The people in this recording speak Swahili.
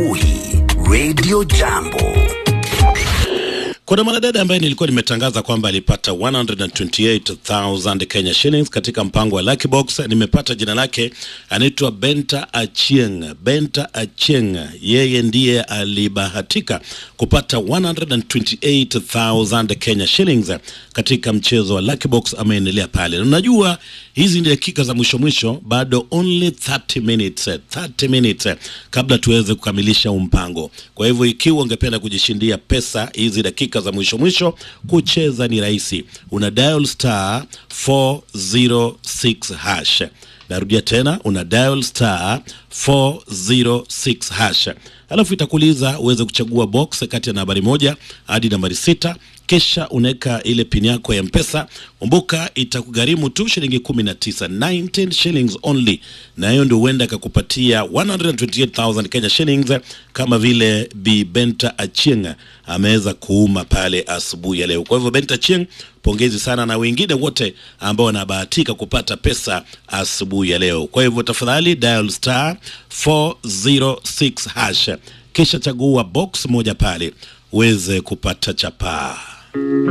asubuhi Radio Jambo. Kuna mwanadada ambaye nilikuwa nimetangaza kwamba alipata 128,000 Kenya shillings katika mpango wa Lucky Box. Nimepata jina lake, anaitwa Benta Achieng. Benta Achieng, yeye ndiye alibahatika kupata 128,000 Kenya shillings katika mchezo wa Lucky Box. Ameendelea pale, na unajua hizi ni dakika za mwisho mwisho, bado only 30 minutes, 30 minutes kabla tuweze kukamilisha huu mpango. Kwa hivyo ikiwa ungependa kujishindia pesa hizi dakika za mwisho mwisho, kucheza ni rahisi, una dial star 406 hash. Narudia tena, una dial star 406 hash, alafu itakuuliza uweze kuchagua box kati ya nambari moja hadi nambari sita kisha unaweka ile pin yako ya mpesa. Kumbuka itakugharimu tu shilingi 19, 19 shillings only, na hiyo ndio huenda akakupatia 128,000 Kenya shillings, kama vile Bi Benta Achieng ameweza kuuma pale asubuhi ya leo. Kwa hivyo Benta Achieng, pongezi sana, na wengine wote ambao wanabahatika kupata pesa asubuhi ya leo. Kwa hivyo tafadhali dial star 406 hash, kisha chagua box moja pale uweze kupata chapaa.